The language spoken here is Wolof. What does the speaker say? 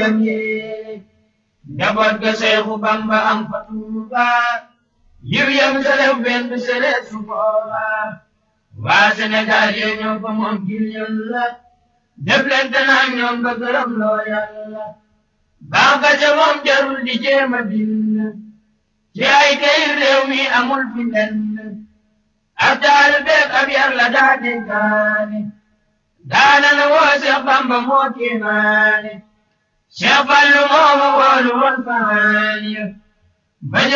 lam yéene njaboot ga Seexu Bamba am fa Tuuba yiw yam selef benn sele su booba waa Sénégal yee ñoo ko moom ngir Yàlla def leen te naa ñoom ba gërëm loo Yàlla baax ga ca moom jarul di jéem a bind ci ay kay réew mi amul fi lenn ab taal beeg ab yar la daa dénkaane daana na woo Seex Bamba moo kéemaane Seex Fallu moo ma woolu woon faani ba